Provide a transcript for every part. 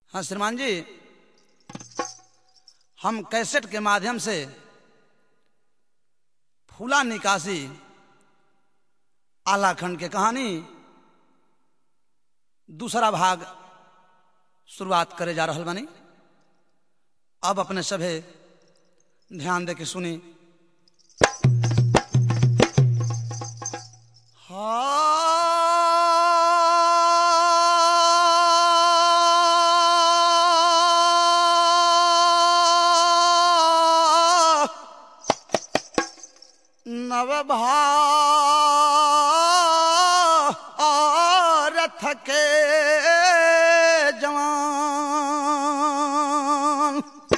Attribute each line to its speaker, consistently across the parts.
Speaker 1: हाँ श्रीमान जी हम कैसेट के माध्यम से फूला निकासी आलाखंड के कहानी दूसरा भाग शुरुआत करे जा रहल बानी अब अपने सभे ध्यान दे के सुनी हा नवभारत के जवान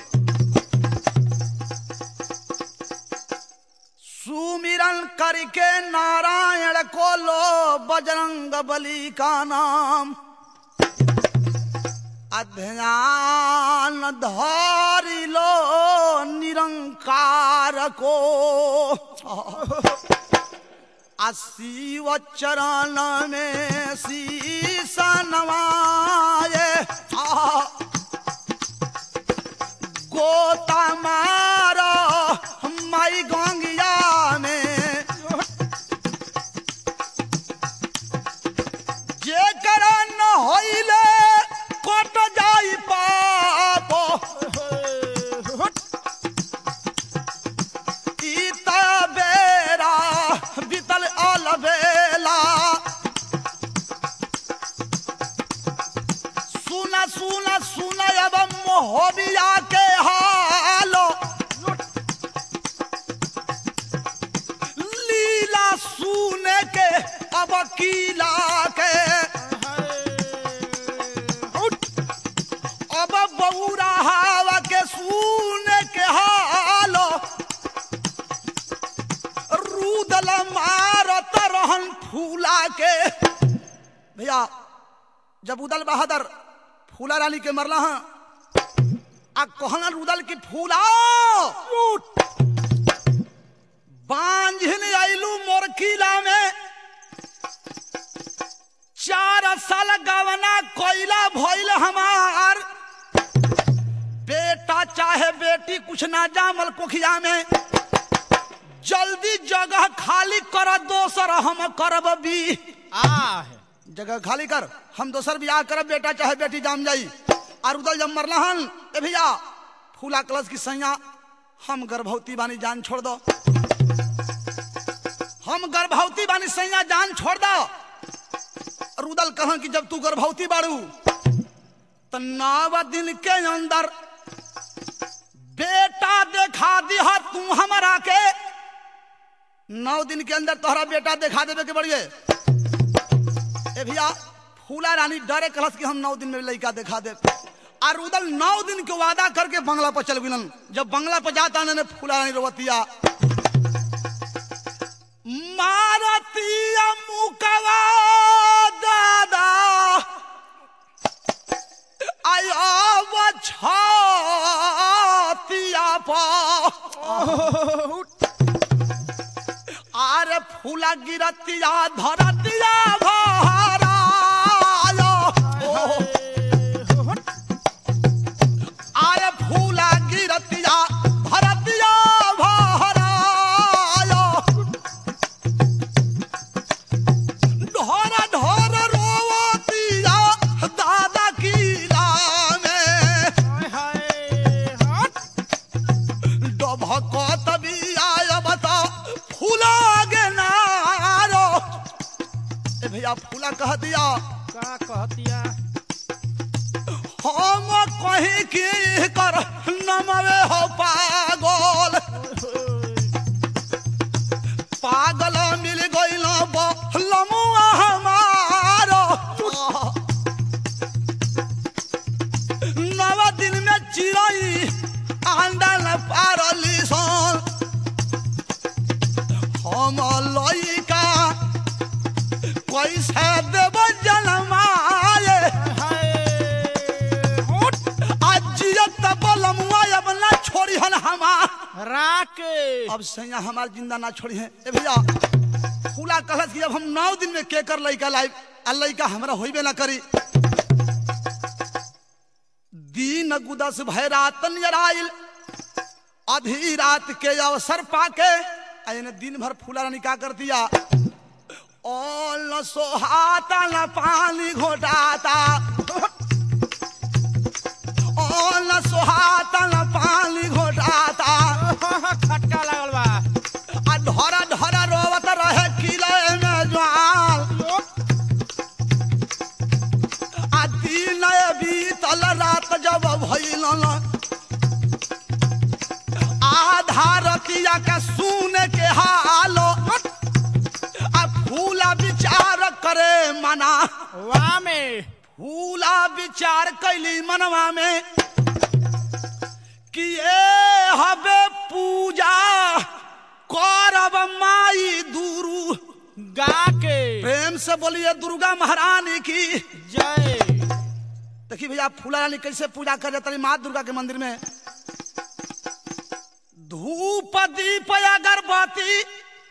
Speaker 1: सुमिरन करके नारायण को लो बजरंग बली का नाम अध्ययन धारी लो निरंकार को शिव चरण में शीश नवाए आ, गोता मारो माई गंगिया में जेकर न होइले कट जाई पाप ईता बेरा बीतल अलबेला सुना सुना सुना अब मोहबिया के हालो लीला सुने के अब कीला के अब बौरा हवा के सुने के हालो रूदल मारत रहन फूला के भैया जब उदल बहादुर फूला रानी के मरला हैं आ कहना रुदल की फूला बांझिन आइलू मोर किला में चार साल गवना कोयला भइल हमार बेटा चाहे बेटी कुछ ना जामल कोखिया में जल्दी जगह खाली कर दोसर हम करब भी
Speaker 2: आ है
Speaker 1: जगह खाली कर हम दोसर बियाह करब बेटा चाहे बेटी जाम जाई और उदल जब मरला हन ए भैया फूला कलश की सैया हम गर्भवती बानी जान छोड़ दो हम गर्भवती बानी सैया जान छोड़ दो रुदल कहा कि जब तू गर्भवती बाड़ू तो नव दिन के अंदर बेटा देखा दिहा तू हमारा के नौ दिन के अंदर तोहरा बेटा देखा देवे के बढ़िए ए भैया फूला रानी डरे कलस कि हम नौ दिन में लड़का दिखा दे और उदल नौ दिन के वादा करके बंगला पर चल गलन जब बंगला पर जाता ने फूला रानी रोवतिया मारतिया मुकवा दादा आया छतिया पा आरे फूला गिरतिया धरतिया भरायो आरे फूला गिरतिया धरतिया भरायो ढोर ढोर रोवतिया दादा किला में डभकत बियाय बता फूला गे नारो ए भैया फूला कह दिया
Speaker 2: का कहतिया
Speaker 1: हम कहीं की कर नमवे हो पागल पागल मिल गइल लमुआ हमारो नवा दिन में चिड़ई अंडा न पारली सन हम लइका कैसे देव जनमाए अजियत बलमुआ अब ना छोड़ी हन हमार
Speaker 2: राके
Speaker 1: अब सैया हमार जिंदा ना छोड़ी है ए भैया फूला कहलस कि अब हम नौ दिन में केकर लइका लाइब आ लइका हमरा होइबे ना करी दिन गुदस भय रात नियराइल आधी रात के अवसर पाके आ इन्हें दिन भर फूला रानी का कर दिया और न सोहाता न पानी घोटाता और न सोहाता न पानी घोटाता
Speaker 2: खटका लागल बा
Speaker 1: आ ढोरा ढोरा रोवत रहे किले में ज्वाल आ दिन बीतल रात जब भइल न आधा रतिया के सुन के हालो आ फूला विचार करे मना
Speaker 2: वाह में
Speaker 1: फूला विचार कैली मनवा में कि ए हबे पूजा करब माई दुरु
Speaker 2: गा के
Speaker 1: प्रेम से बोलिए दुर्गा महारानी की
Speaker 2: जय
Speaker 1: देखिए भैया फूला रानी कैसे पूजा कर जाता माँ दुर्गा के मंदिर में धूप दीप अगरबत्ती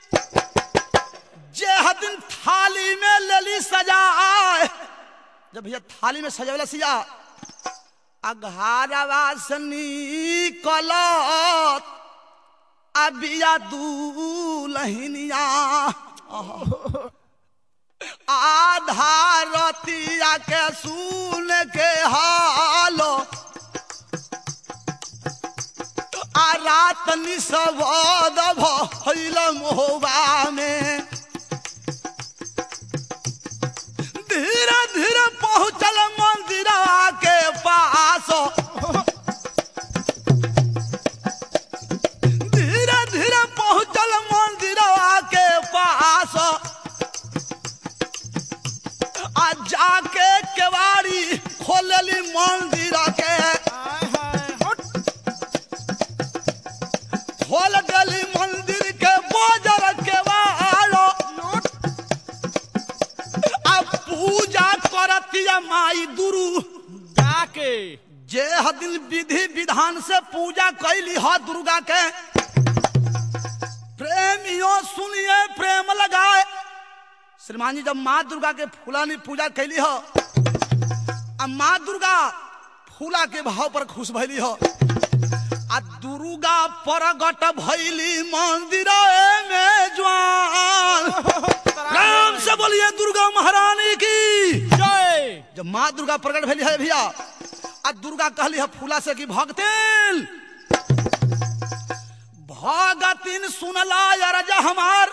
Speaker 1: जे दिन थाली में लेली सजाए जब भैया थाली में सजावला सिया अघारवा से निकलत अबिया दूलहिनिया आधा रतिया के सुन के हालो आ रात निसबद भइल मोहबा में धीरे धीरे पहुंचल मंदिरवा के पास धीरे धीरे पहुंचल मंदिरवा के पास आ जाके केवाड़ी खोलली मंदिर के
Speaker 2: आय हाय हट
Speaker 1: खोल गली मंदिर के बोजर केवाड़ो आ पूजा करतिया माई दुरु
Speaker 2: गा के
Speaker 1: जे दिन विधि विधान से पूजा कैली ह दुर्गा के प्रेमियों सुनिए प्रेम लगाए श्रीमान जी जब माँ दुर्गा के फूलानी पूजा कैली हो आ माँ दुर्गा फूला के भाव पर खुश भैली हो आ दुर्गा परगट भैली मंदिर में ज्वान राम से बोलिए दुर्गा महारानी की
Speaker 2: जय
Speaker 1: जब माँ दुर्गा प्रकट भेली है भैया आ दुर्गा कहली है फूला से कि भगतिन भगतिन सुनला अरज हमार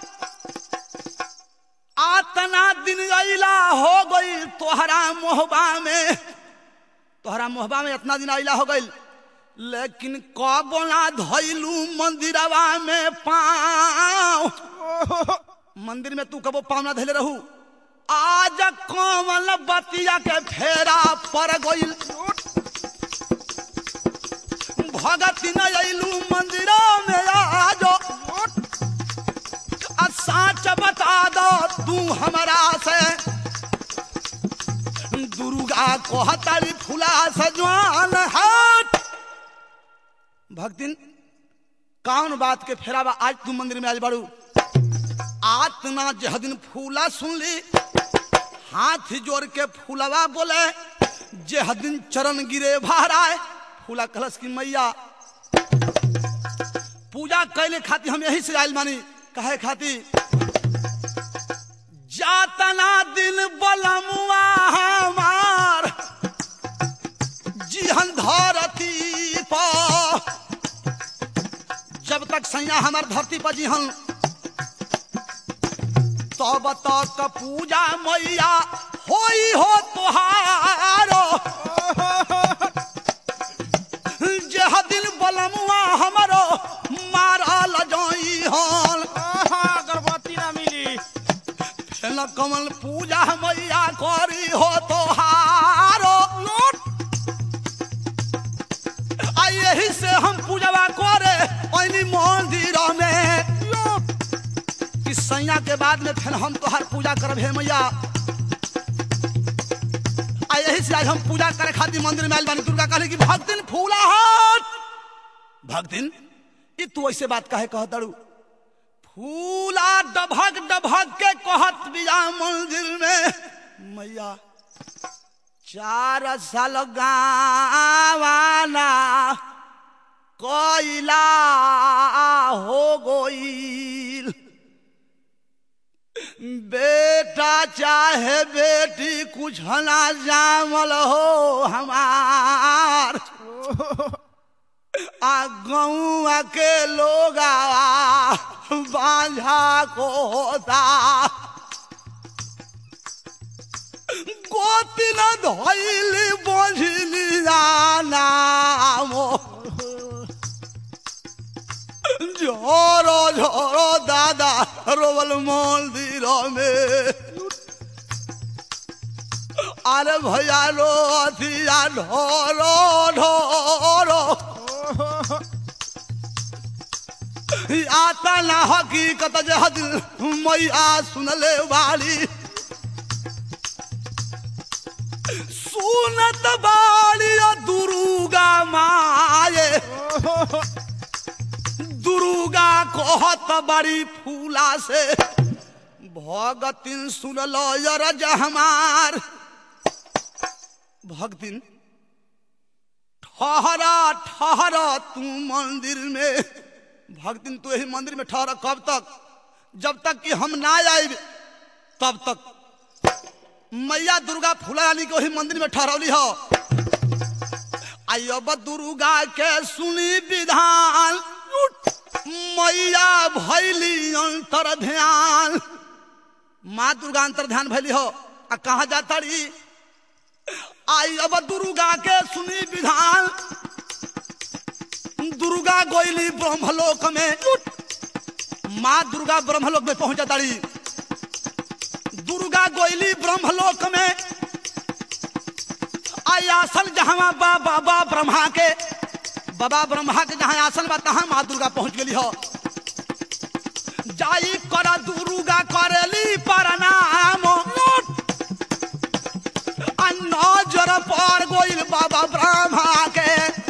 Speaker 1: आतना दिन अला हो गई तोहरा मोहबा में तोहरा मोहबा में इतना दिन अला हो गई लेकिन कब ना धैलू मंदिरवा में पाँव मंदिर में तू कबो पाँव ना धैले रहू आज कमल बतिया के फेरा पर गइल भगती न अइलू मंदिर में आजो आ साच बता दो तू हमरा से दुर्गा कहताली फूला सजवान हट भक्तिन कौन बात के फेरावा आज तू मंदिर में आज बड़ू आतना जह दिन फूला सुन ली हाथ जोड़ के फूलवा बोले जह दिन चरण गिरे भाराए फूला कलश की मैया पूजा कैले खाती हम यही से आयल मानी कहे खाती जातना दिन बलमुआ हमार जिहन धरती पर जब तक सैया हमार धरती पर जिहन तब तक पूजा मैया होई हो तुहारो जह दिन बलमुआ हमरो मारल जोई हन
Speaker 2: आहा, अगरबत्ती ना मिली
Speaker 1: फेन कमल पूजा मैया करी हो तोहारो आ यही से हम पूजवा करे ओनी मंदिर में कि सैया के बाद में फिर हम तोहार पूजा करब हे मैया आ यही से आज हम पूजा करे खातिर मंदिर में आइल बानी दुर्गा कहले कि भक्तिन फूला हट भक्तिन ई तू ऐसे बात काहे कहत तारू फूला डभक डभक के कहत बिया मंदिर में मैया चार साल गावाना कोइला हो गईल बेटा चाहे बेटी कुछ ना जामल हो हमार आ गौआ के लोग बांझा को होता गोती न धोइली बोझिली नाम झोरो झोरो दादा रोवल मंदिर में अरे भैया रो अथिया ढोरो ढोरो आता ना हकीकत जे हदिल मैया सुनले वाली सुनत बाड़ी दुर्गा माये दुर्गा कहत बड़ी फूला से भगतिन सुन लो यरज हमार भगतिन ठहरा ठहरा तू मंदिर में भगतिन तू यही मंदिर में ठहरा कब तक जब तक कि हम ना आए तब तक मैया दुर्गा फूला रानी के वही मंदिर में ठहरौली हो अब दुर्गा के सुनी विधान मैया भैली अंतर ध्यान माँ दुर्गा अंतर ध्यान भैली हो आ कहा जाता रही आई अब दुर्गा के सुनी विधान दुर्गा गोइली ब्रह्मलोक में माँ दुर्गा ब्रह्मलोक में पहुंच जाता रही दुर्गा गोइली ब्रह्मलोक में आई आसन जहां बाबा बा ब्रह्मा के बाबा ब्रह्मा के जहां आसन बा तहां माँ दुर्गा पहुंच गई हो जाई कर दुर्गा करेली प्रणाम आ नजर पर गोइल बाबा ब्रह्मा के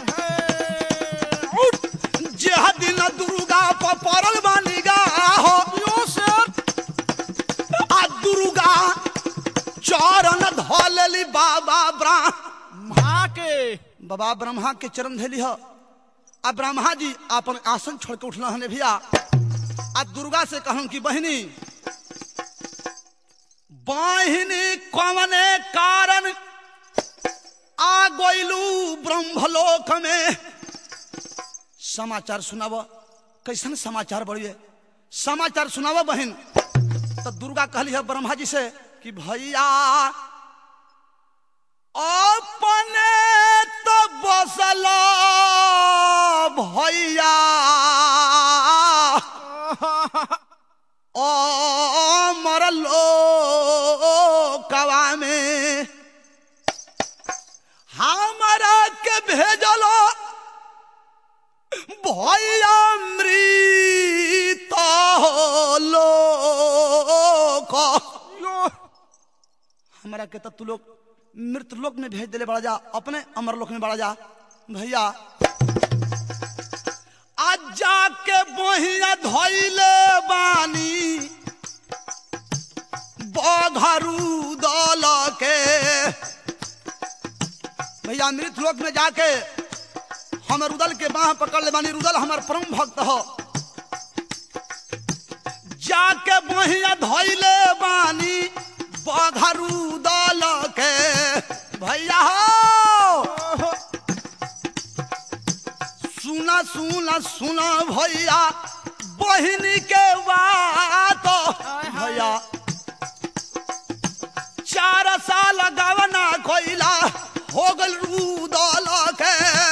Speaker 1: जेह दिन दुर्गा पर पड़ल बानी गा हो आ दुर्गा चरण धलेली बाबा ब्रह्म
Speaker 2: माँ के
Speaker 1: बाबा ब्रह्मा के चरण धैली हो आ ब्रह्मा जी अपन आसन छोड़ के उठल हने भैया आ दुर्गा से कहूं कि बहिनी बहिनी कवने कारण आ गोइलू ब्रह्मलोक में समाचार सुनाव कैसन समाचार बढ़िए समाचार सुनाव बहन तो दुर्गा कहली है ब्रह्मा जी से कि भैया अपने तो बसल भैया ओ मरलो कवा में हमारा के भेजलो भैया मृत लोक हमारा के तो तू लोग मृत लोक में भेज दिले बड़ा जा अपने अमर लोक में बड़ा जा भैया आज जाके बहिया धोइले बानी बघरू दल के भैया मृत लोक में जाके हम रुदल के बाह पकड़ ले बानी रुदल हमार परम भक्त हो जाके बहिया धोइले बानी बघरू दल के भैया हो सुना सुना सुना भैया बहिनी के बात भैया चार साल गवना कोइला हो गल रूदल के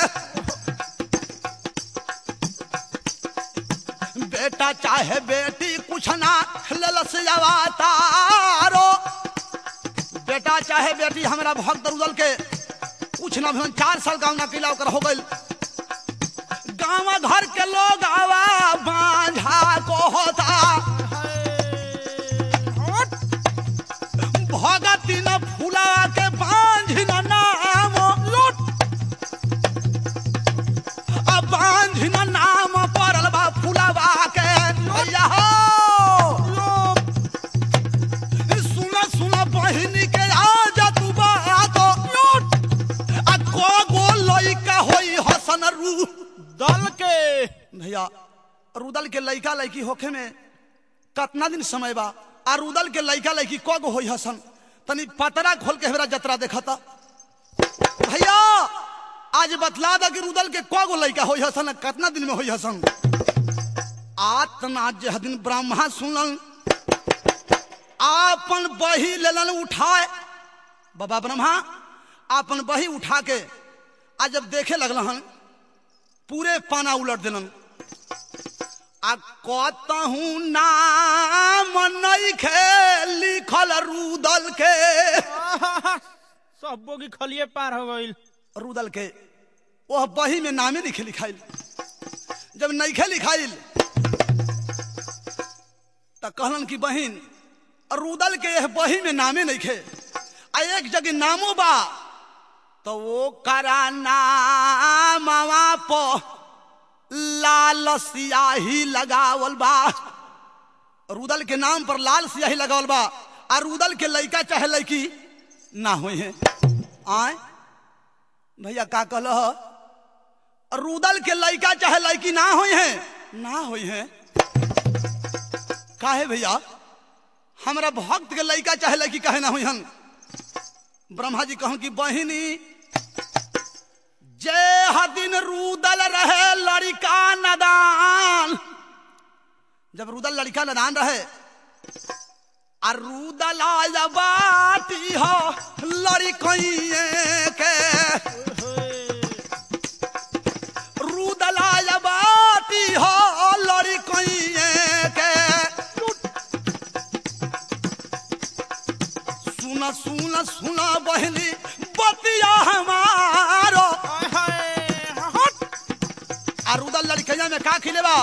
Speaker 1: बेटा चाहे बेटी कुछ ना ललस तारो बेटा चाहे बेटी हमारा भक्त रुदल के कुछ ना भी चार साल गाँव ना किला ओकर हो गई गाँव घर के लोग आवा बांझा को होता भगती न फूला के बांझ न नाम लूट अब बांझ न नाम पड़ल बा फूलावा के भैया हो सुन सुन बहिनी के आ जा तू बात भैया रुदल के लइका लइकी होखे में कतना दिन समय बा आ रुदल के लइका लइकी कगो होई हसन तनी पतरा खोल के हमरा जतरा देखता भैया आज बतला दा कि रुदल के कगो लइका होई हसन आ कतना दिन में होई हसन आतना जह दिन ब्रह्मा सुनलन आपन बही लेलन उठाए बाबा ब्रह्मा आपन बही उठा के आ जब देखे लगलन पूरे पाना उलट दिलन आ कतहू नाम नइखे लिखल रुदल के
Speaker 2: सब बोगी खलिए पार हो गईल
Speaker 1: रुदल के वह बही में नामे लिखे लिखाइल जब नइखे लिखाइल त कहलन कि बहिन रुदल के यह बही में नामे नइखे आ एक जगह नामो बा तो वो करा नामवा प लाल सियाही लगावल बा रुदल के नाम पर लाल सियाही लगावल बा आ रुदल के लइका चाहे लइकी ना होई है आए भैया का कहल रुदल के लइका चाहे लइकी ना होई है ना होई है काहे भैया हमरा भक्त के लइका चाहे लइकी काहे ना होई हन ब्रह्मा जी कहूं कि बहिनी जे हदिन रुदल रहे लड़का नदान जब रुदल लड़का नदान रहे आ रुदल आया बाटी हो लड़कइए के रुदल आया बाटी हो लड़कइए के सुना सुना सुना बहनी बतिया हमारो
Speaker 2: हाय हाय हट
Speaker 1: आ रुदल लड़कैया में का खिलेबा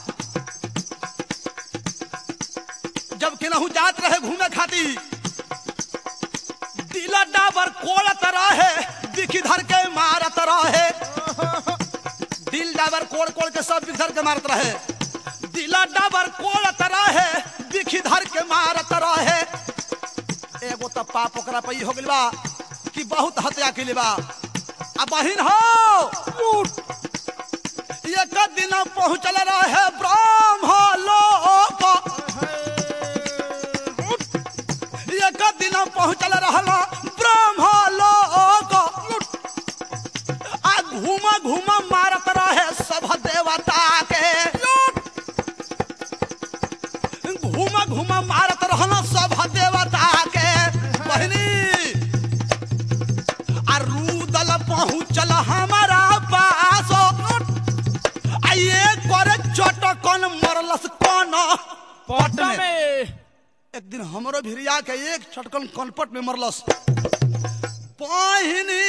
Speaker 1: जब केनहू जात रहे घूमे खाती दिला डाबर कोड़त रहे बिखी धर के मारत रहे दिल डाबर कोड़ कोड़ के सब बिखर के मारत रहे दिला डाबर कोड़त रहे बिखी धर के मारत रहे एगो तो पाप ओकरा पे ई हो गइल बा कि बहुत हत्या के बा आ बहिन हो एक दिन पहुंचल रहे ब्रह्म लोक एक दिन पहुंचल रहल ब्रह्म लोक आ घूम घूम मारत रहे सब देवता के घूम घूम मारत रहल सब देवता के बहिनी आ रुदल पहुंचल हमारा पास आ ये करे चटकन मरलस कन पट
Speaker 2: पट
Speaker 1: में
Speaker 2: में
Speaker 1: एक दिन हमरो भिरिया के एक छटकन कनपट में मरलस पहिनी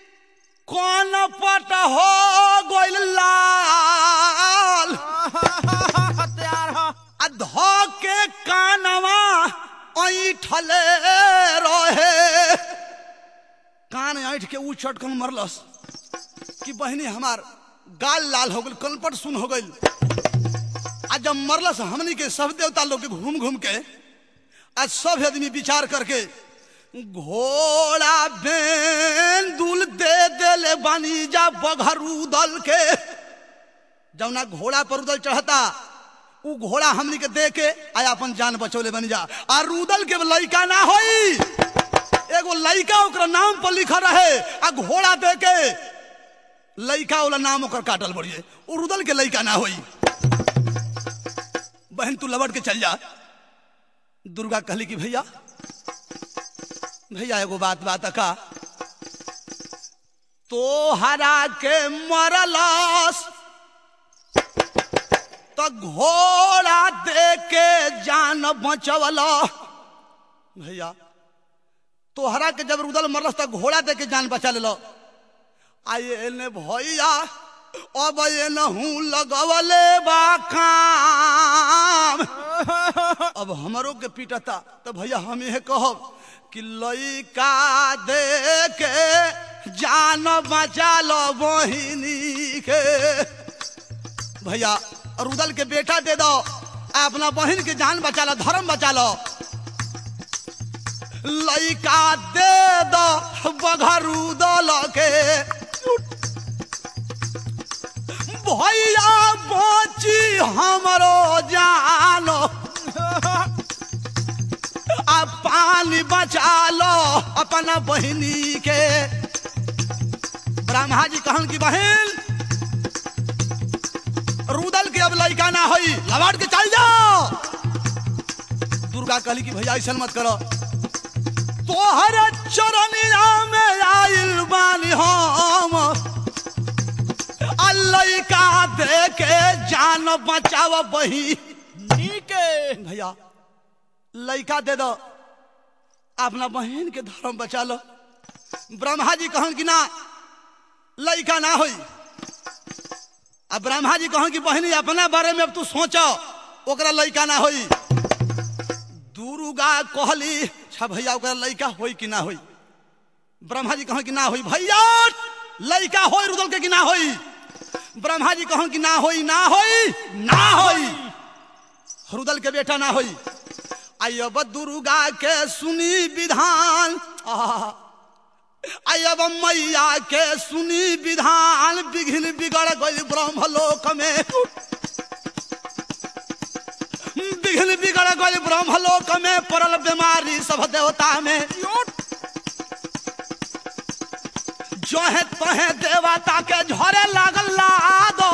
Speaker 1: कनपट हो गइल लाल
Speaker 2: हथियार ह
Speaker 1: आ ध के कानवा ऐठले रहे कान ऐठ के ऊ चटकन मरलस कि बहिनी हमार गाल लाल हो गइल कनपट सुन हो गइल आ जब मरलस हमनी के सब देवता लोग के घूम घूम के आज सब आदमी विचार करके घोड़ा बेन दुल दे देले बानी जा बघरू दल के जौना घोड़ा पर उदल चढ़ता उ घोड़ा हमनी के दे के आ अपन जान बचौले बनी जा आ रुदल के लइका ना होई एगो लइका ओकरा नाम पर लिखल रहे आ घोड़ा दे के लइका वाला नाम ओकर काटल बढ़िए उ रुदल के लइका ना होई बहन तू लबट के चल जा दुर्गा कहली कि भैया भैया एगो बात बात का तो हरा के मरलस तो घोड़ा दे के जान बचवल भैया तोहरा के जब रुदल मरलस तो घोड़ा दे के जान बचा ले आये ने भैया अब ये नहू लगवले बा काम अब हमरो के पीटता तो भैया हम ये कहब कि लइका दे के जान बचा लो बहिनी के भैया रुदल के बेटा दे दो आ अपना बहन के जान बचा लो धर्म बचा लो लइका दे दो बघरू दल के भैया बच हमरो जानो आ पानी बचा लो अपना बहिनी के ब्रह्मा जी कहन की बहन रुदल के अब लड़का ना होई लवाट के चल जाओ दुर्गा कहली कि भैया ऐसा मत करो तोहर चरनिया में आइल बानी हम आ लड़का दे के जान बचाव बही
Speaker 2: नीके
Speaker 1: भैया लड़का दे दो अपना बहन के धर्म बचा लो ब्रह्मा जी कहन कि ना लड़का ना होई अब ब्रह्मा जी कहन कि बहनी अपना बारे में अब तू सोचो ओकरा लड़का ना होई दुर्गा कहली अच्छा भैया ओकरा लड़का होई कि ना होई ब्रह्मा जी कहन कि ना होई भैया लड़का होई रुदल के कि ना होई ब्रह्मा जी कहन कि ना होई ना होई ना होई रुदल के बेटा ना होई आयब दुर्गा के सुनी विधान आहा। आयब मैया के सुनी विधान बिघिन बिगड़ गई ब्रह्मलोक में बिघिन बिगड़ गई ब्रह्मलोक में पड़ल बीमारी सब देवता में जो है तोहे देवता के झरे लागल लादो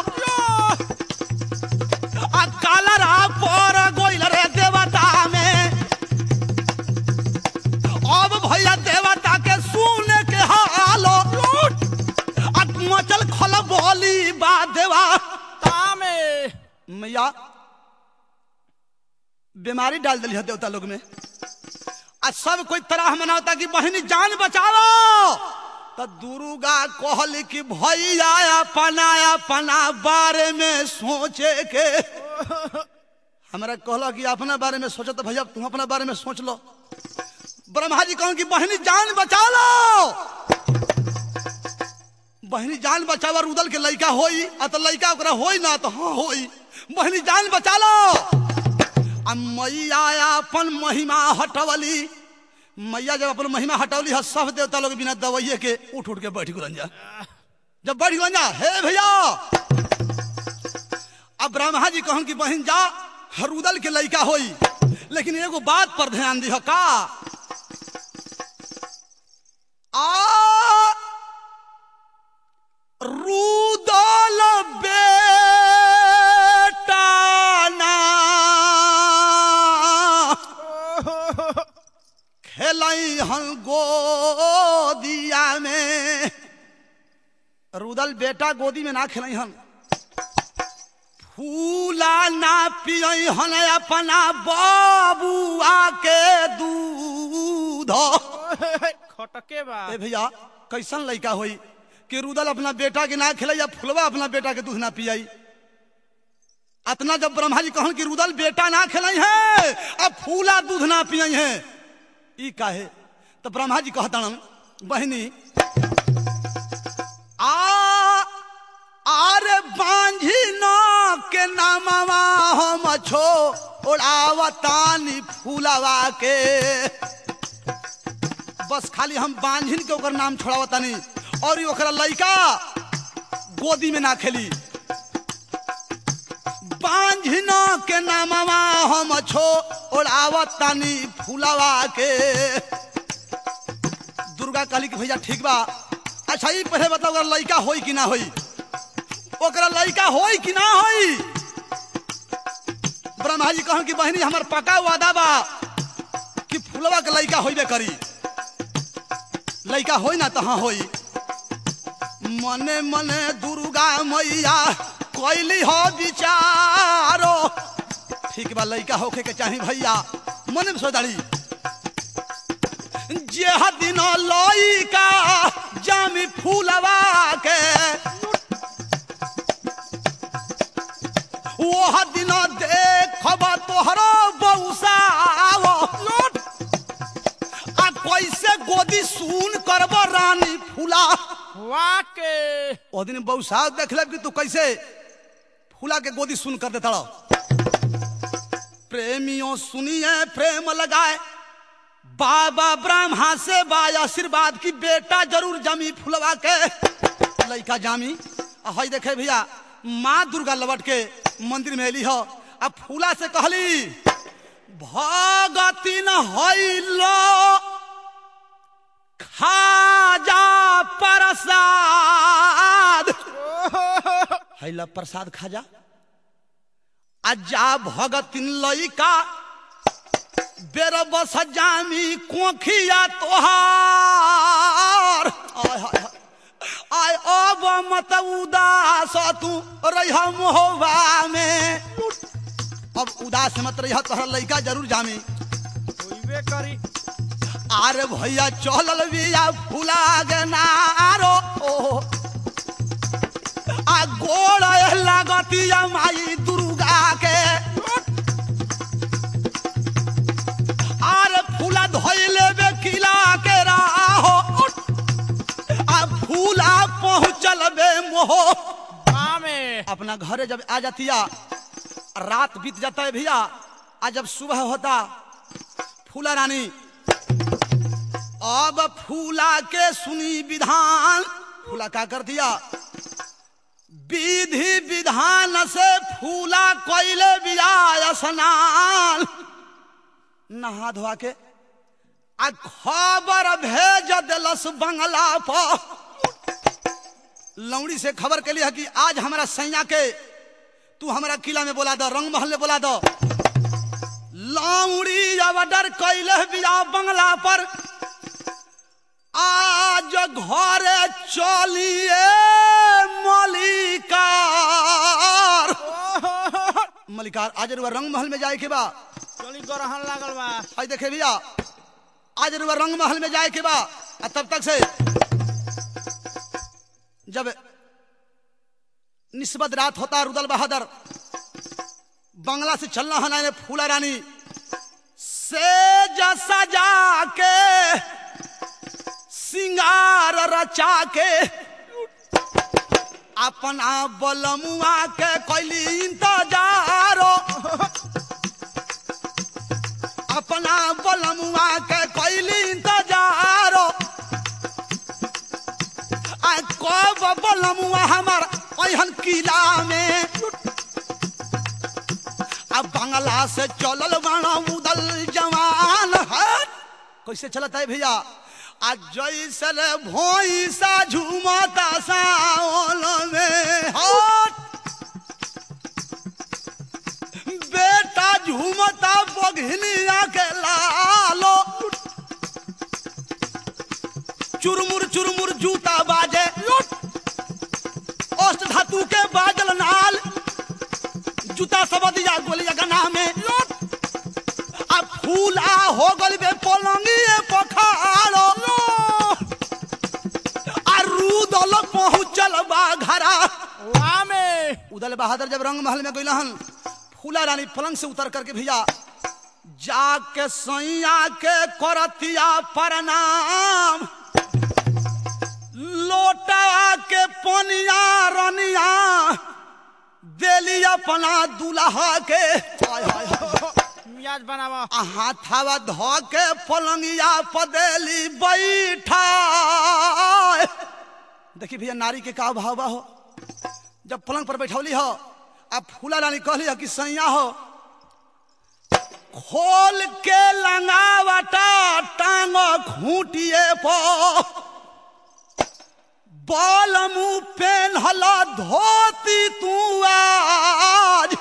Speaker 1: आ कालरा पर गोइल रे देवता में अब भैया देवता के सुन के हालो आ मचल खल बोली बा देवा
Speaker 2: तामे
Speaker 1: मैया बीमारी डाल दिली है देवता लोग में आ सब कोई तरह मनावता कि बहनी जान बचाओ तो दुर्गा कहल कि भैया अपना अपना बारे में सोचे के हमरा कहला कि अपना बारे में सोचो तो भैया तुम अपना बारे में सोच लो ब्रह्मा जी कहूँ कि बहनी जान बचा लो बहनी जान बचावा रुदल के लड़का होई आ तो लड़का ओकरा होई ना तो हाँ होई बहनी जान बचा लो आ मैया अपन महिमा हटवली मैया जब अपन महिमा हटवली है सब देवता लोग बिना दवाइये के उठ उठ के बैठ गुलन जा जब बैठ गुलन जा हे भैया अब ब्रह्मा जी कहन कि बहन जा हरुदल के लड़का होई लेकिन एगो बात पर ध्यान दिह का आ रुदल बेटा ना खेलई हन गोदिया में रुदल बेटा गोदी में ना खेलई हन फूला ना पियई हन अपना बाबुआ के दूध
Speaker 2: खटके बा
Speaker 1: ए भैया कैसन लड़का होई कि रुदल अपना बेटा के ना खिलाई या फुलवा अपना बेटा के दूध ना पियाई अतना जब ब्रह्मा जी कहन कि रुदल बेटा ना खिलाई है अब फूला दूध ना पियई है ई काहे तो ब्रह्मा जी कहता बहनी आ आरे बांझी न के नामवा हम छो ओढ़ावतानी फूलवा के बस खाली हम बांझिन के ओकर नाम छोड़ावतानी और ई ओकरा लइका गोदी में ना खेली बांझिन के नामवा हम छो ओढ़ावतानी फूलवा के दुर्गा कहली कि भैया ठीक बा अच्छा ई पहले बताओ ओकरा लइका होई कि ना होई ओकरा लइका होई कि ना होई ब्रह्मा जी कहन कि बहनी हमर पक्का वादा बा कि फुलवा के लइका होइबे करी लइका होई ना तो हाँ होई मने मने दुर्गा मैया कैली हो विचारो ठीक बा लइका होखे के चाही भैया मने में सोदाड़ी जे दिन लइका जामी फूलवा के ओह दिन देखब तोहरो बौसाव आ कैसे गोदी सुन करब रानी फूला
Speaker 2: वाके
Speaker 1: ओ दिन बौसाव देख ले कि तू कैसे फूला के गोदी सुन कर देता प्रेमियों सुनिए प्रेम लगाए बाबा ब्रह्मा से बा आशीर्वाद की बेटा जरूर जमी फुलवा के लइका जामी आ हई देखे भैया माँ दुर्गा लवट के मंदिर में अली हो अब फूला से कहली भगती न हईलो खाजा प्रसाद हैला प्रसाद खाजा अजा भगतिन लइका बेर बस जामी कोखिया तोहार आय हाय हाय। आय अब मत उदास तू रह मोहबा में अब उदास मत रह तोहरा लइका जरूर जामी
Speaker 2: होइबे करी
Speaker 1: आरे भैया चलल बिया फुला गे नारो ओ आ गोड़ लागतिया माई दुर्गा के आरे फूला धोइले बे किला के राहो आ फूला पहुँचल बे मोहो
Speaker 2: बामे
Speaker 1: अपना घरे जब आ जातिया रात बीत जाता है भैया आज जब सुबह होता फूला रानी अब फूला के सुनी विधान फूला क्या कर दिया विधि विधान से फूला कोयले बिया स्नान नहा धोआ के आ खबर भेज दिलस बंगला पर लौड़ी से खबर के लिए कि आज हमारा सैया के तू हमारा किला में बोला दो रंग महल में बोला दो लौड़ी अब डर कैले बिया बंगला पर आज घरे चलिए मलिकार मलिकार आज रुआ रंग महल में जाए के बा
Speaker 2: चली गरहन लागल बा
Speaker 1: आज देखे भैया आज रुआ रंग महल में जाए के बा आ तब तक से जब निस्बत रात होता रुदल बहादुर बंगला से चलना है ना फूला रानी से जसा जाके सिंगार रचा के अपना बलमुआ के कैली इंतजारो अपना बलमुआ के कैली इंतजारो आ कब बलमुआ हमार अहन किला में अब बंगला से चलल बाणा उदल जवान है कैसे चलता है भैया आज जैसे रे भोईसा झूमता सावन में हट बेटा झूमता बघनिया के लालो चुरमुर चुरमुर जूता बाजे अष्ट धातु के बाजल नाल जूता सब दिया गोलिया गना में अब फूला हो गल बे पलंगिए पखाड़ो आ रूदल पहुंचल बा घरा
Speaker 2: वामे
Speaker 1: उदल बहादुर जब रंग महल में गइलहन फूला रानी पलंग से उतर करके भैया जाके सैया के करतिया प्रणाम लोटा के पनिया रनिया देली अपना दुल्हा के हाय हाय हाय
Speaker 2: मियाज बनावा
Speaker 1: आ हाथावा धो के पलंगिया पदेली बैठा देखी भैया नारी के का भाव बा हो जब पलंग पर बैठौली हो अब फूला रानी कहली हो कि सैया हो खोल के लंगावटा टांग खूटिए पर बाल मुंह पेन्हल धोती तू आज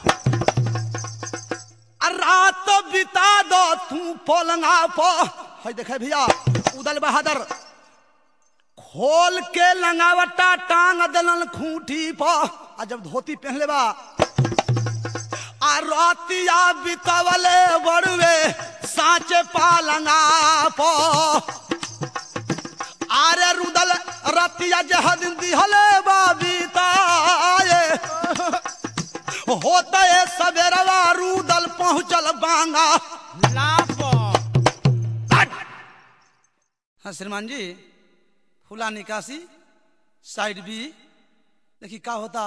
Speaker 1: आ रात बिता दो तू पलंगा पर है देखे भैया उदल बहादुर खोल के लंगावटा टांग दलन खूंटी पर आ जब धोती पहनले बा आ रतिया बितवले बड़वे साचे पालंगा पर आरे रुदल रतिया जहद दिहले बाबीताए होता है सवेरवा रुदल पहुंचल बांगा
Speaker 2: लाप
Speaker 1: हाँ श्रीमान जी फूला निकासी साइड बी देखिए क्या होता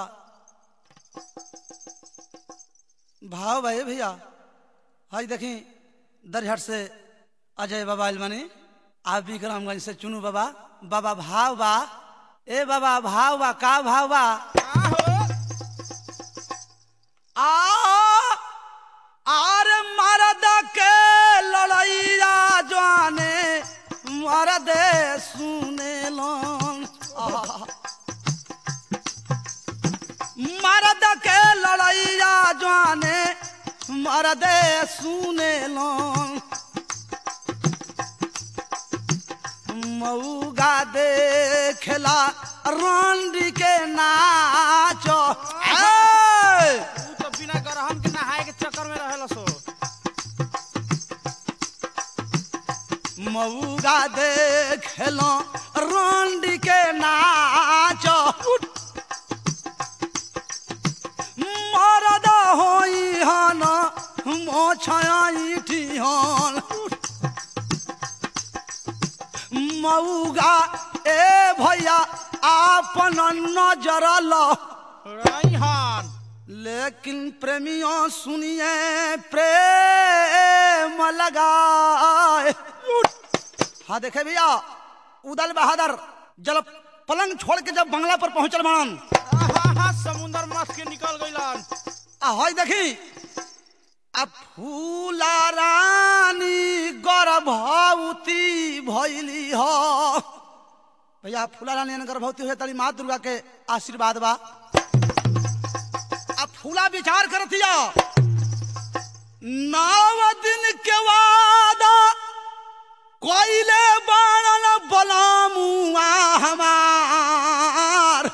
Speaker 1: भाव भाई भैया हाई देखी दरहट से अजय बाबा इलमानी आप विक्रमगंज से चुनू बाबा बाबा भाव बा ए बाबा भाव बा का भाव बा सुने लन मर्द के लड़ैया जाने मर्द सुने लन मऊगा देखेला रंडी के नाच ए!
Speaker 2: तू तो बिना गरहम के नहाए के चक्कर में रहेला सो
Speaker 1: मऊगा देखेला रंडी के नाच मरद होई हन मोछाई हन मऊगा ए भैया आपन नजर लो
Speaker 2: रईहन
Speaker 1: लेकिन प्रेमियों सुनिए प्रेम लगाए हाँ देखे भैया उदल बहादुर जब पलंग छोड़ के जब बंगला पर पहुंचल मानन
Speaker 2: आहा समुंदर मस्त के निकल गइलन
Speaker 1: आ हई देखी आ फूला रानी गर्भवती भैली ह भैया फूला रानी ने गर्भवती हुए तड़ी माँ दुर्गा के आशीर्वाद बा आ फूला विचार करतिया नौ दिन के वादा कोइले बाणन बलामुआ हमार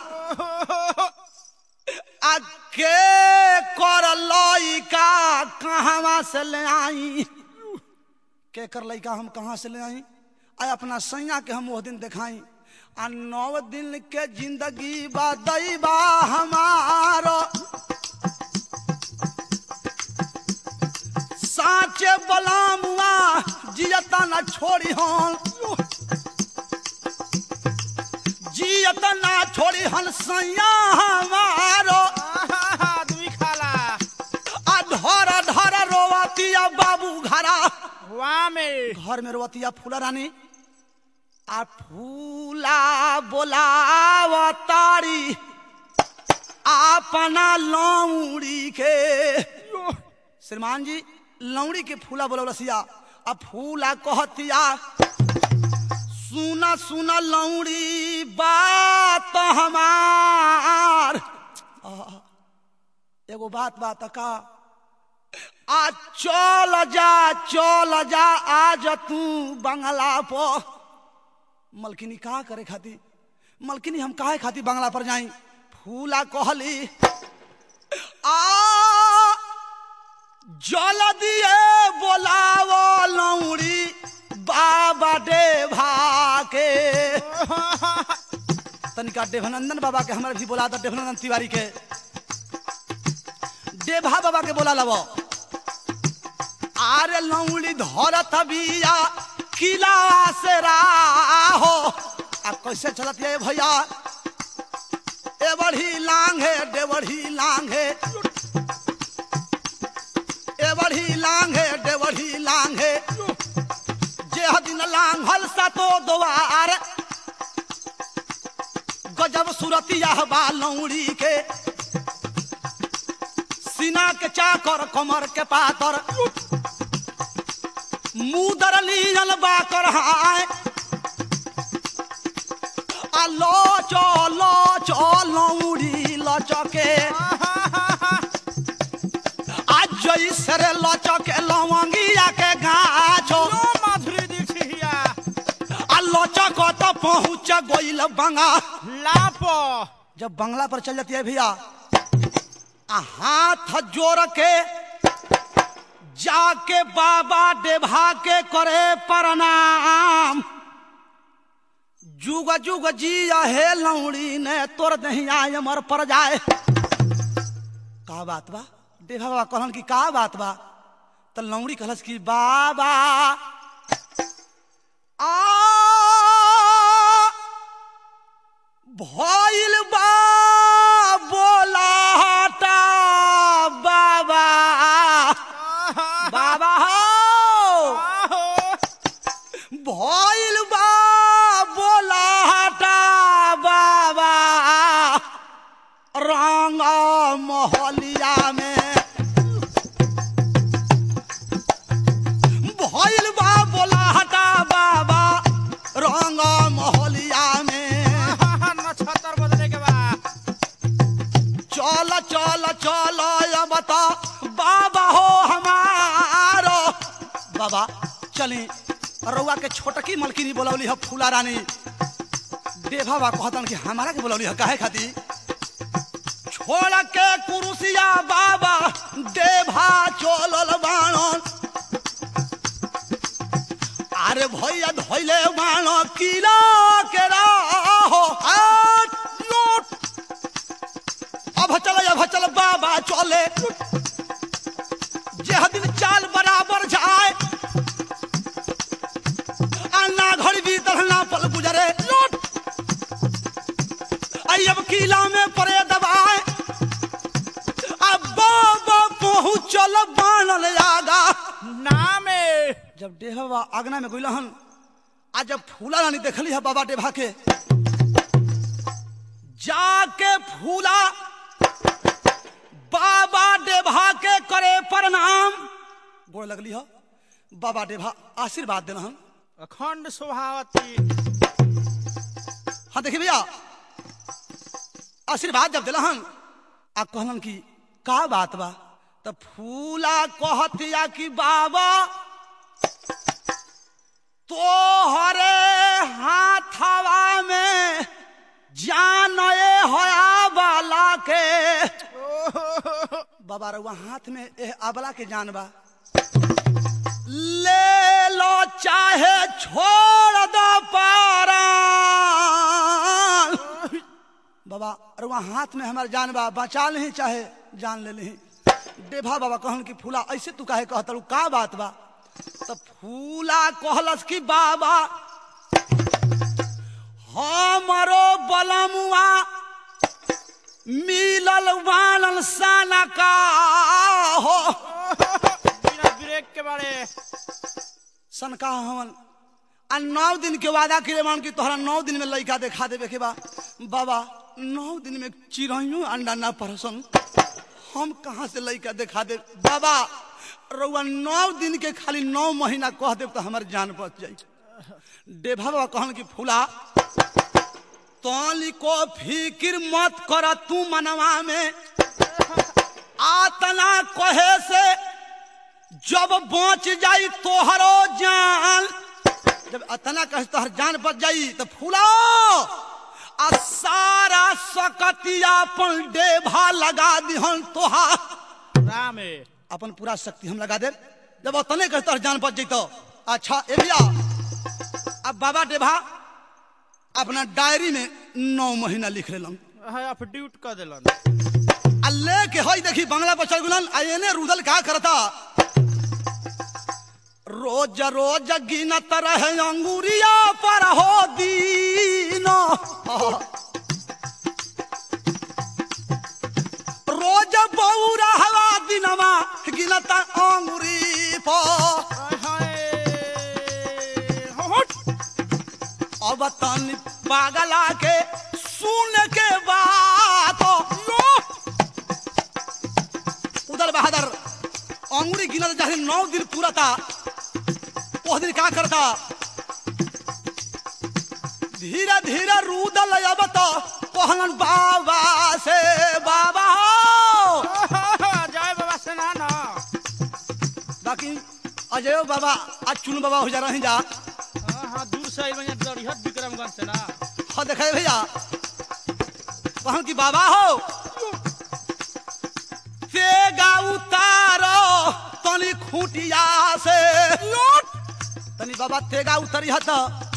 Speaker 1: आ के कर लइका कहवा से ले आई के कर लइका हम कहाँ से ले आई आ अपना सैया के हम वो दिन दिखाई आ नौ दिन के जिंदगी बा दैबा हमारो साचे बलामुआ जियता न छोड़ी हम जियत ना छोड़ी हन सैया हमारो
Speaker 2: आहा आदमी खाला
Speaker 1: आ धर धर रोवतिया बाबू घरा
Speaker 2: वाह में
Speaker 1: घर में रोवतिया फूला रानी आ फूला बोलावतारी अपना लौड़ी के श्रीमान जी लौड़ी के फूला बोलवलसिया आ फूला कहतिया सुना सुना लौड़ी बात हमार आ, एगो बात बात का आ चल जा चल जा आज तू बंगला पर मलकिनी का करे खाती मलकिनी हम काहे खाती बंगला पर जाई फूला कहली आ जल दिए बोलावो लौड़ी बाबा देभा के तनिका देवानंदन बाबा के हमारे भी बोला था देवानंदन तिवारी के देभा बाबा के बोला लबो आरे लौड़ी धरत बिया किला से राहो आ कैसे चलत ये भैया ए बढ़ी लांघे डे बढ़ी लांघे ए बढ़ी लांघे डे बढ़ी लांघे जे दिन लांघल सतो द्वार गजब सुरतिया बा लौड़ी के सीना के चाकर कमर के पातर मुदर लीजल बाकर हाय आ लचो लचो लौड़ी लचके आ जैसे रे लचके लवंगिया के गाछो
Speaker 2: लो माधुरी दीक्षिया
Speaker 1: आ लचक तो पहुँच गइल बंगा
Speaker 2: लाप
Speaker 1: जब बंगला पर चल जाती है भैया आ हाथ जोड़ के जाके बाबा डेभा के करे प्रणाम जुग जुग जी हे लौड़ी ने तोर नहीं आय अमर पर जाए का बात बा डेभा बाबा कहलन कि का बात बा तो लौड़ी कहलस कि बाबा आ भइल बा बोलाटा बाबा बाबा हो भइल बा बोलाटा बाबा रंग मोहलिया में भइल बा बोलाटा बाबा रंग मोहलिया चलो या बता बाबा हो हमारो बाबा चली रउआ के छोटकी मलकिनी बोलौली ह फूला रानी देवा बा कहतन कि हमारा के बोलौली ह काहे खातिर छोड़ के कुरुसिया बाबा देभा चलल बाणन अरे भैया धैले बाण किला के राहो हाथ लूट अब चल अब चल बाबा चले जे दिन चाल बराबर जाए अन्ना घड़ी भीतर ना पल गुजरे लूट आई अब किला में परे दबाए अब बाबा पहुंचल बाणल आगा
Speaker 2: नामे
Speaker 1: जब डेहा बाबा आगना में गइल हन आ जब फूला रानी देखली है बाबा डेभा के जाके फूला बाबा डेभा के करे प्रणाम गोड़ लगली हो बाबा डेभा आशीर्वाद देना हन
Speaker 2: अखंड शोभावती
Speaker 1: हाँ देखिए भैया आशीर्वाद जब दिलहन आ कहलन कि का बात बा तो फूला कहतिया कि बाबा तोहरे हाथवा में जान ए होया बाला के बाबा रउआ हाथ में ए अबला के जान बा ले लो चाहे छोड़ दो पारा बाबा रउआ हाथ में हमार जान बा बचा नहीं चाहे जान ले नहीं डेभा बाबा कहन कि फूला ऐसे तू काहे कहत का बात बा तो फूला कहलस कि बाबा हमारो बलमुआ मिलल वालन साना का हो
Speaker 2: बिना ब्रेक के बारे
Speaker 1: सनका हवन आ नौ दिन के वादा करे मान की तोहरा नौ दिन में लड़का देखा देवे के बा बाबा नौ दिन में चिड़ैयो अंडा ना परसन हम कहाँ से लड़का देखा दे बाबा रउआ नौ दिन के खाली नौ महीना कह देव तो हमार जान बच जाई डेभा बाबा कहन कि फूला तोली को फिकिर मत कर तू मनवा में आतना कहे से जब बच जाई तोहरो जान जब अतना कहे तोहर जान बच जाई तो फूलाओ आ सारा सकतिया अपन डेभा लगा दिहन तोहा
Speaker 2: रामे
Speaker 1: अपन पूरा शक्ति हम लगा दे जब अतने कहे तोहर जान बच जइतो अच्छा ए भैया अब बाबा डेभा अपना डायरी में नौ महीना लिख लेलन
Speaker 2: है अफड्यूट कर दिलन
Speaker 1: आ लेके हई देखी बंगला पर चल गुलन आ एने रुदल का करता रोज रोज गिनत रहे अंगूरिया पर हो दीन रोज बौरा हवा दिनमा गिनत अंगूरी पर
Speaker 2: हाय होट
Speaker 1: अब तन पागला के सुन के बात लो उधर बहादुर अंगुरी गिनत जहाँ नौ दिन पूरा था वो दिन क्या करता धीरे धीरे रूदल अब तो कहलन बाबा से बाबा हो
Speaker 2: जय बाबा सेना ना
Speaker 1: बाकी अजय बाबा आज चुन बाबा हो जा रहे जा
Speaker 2: हाँ हाँ दूर से आइल दरिहत विक्रमगंज से ना
Speaker 1: हाँ देखे भैया कहन कि बाबा हो तेगा उतारो तनी खूटिया से लूट तनी बाबा तेगा उतरी हत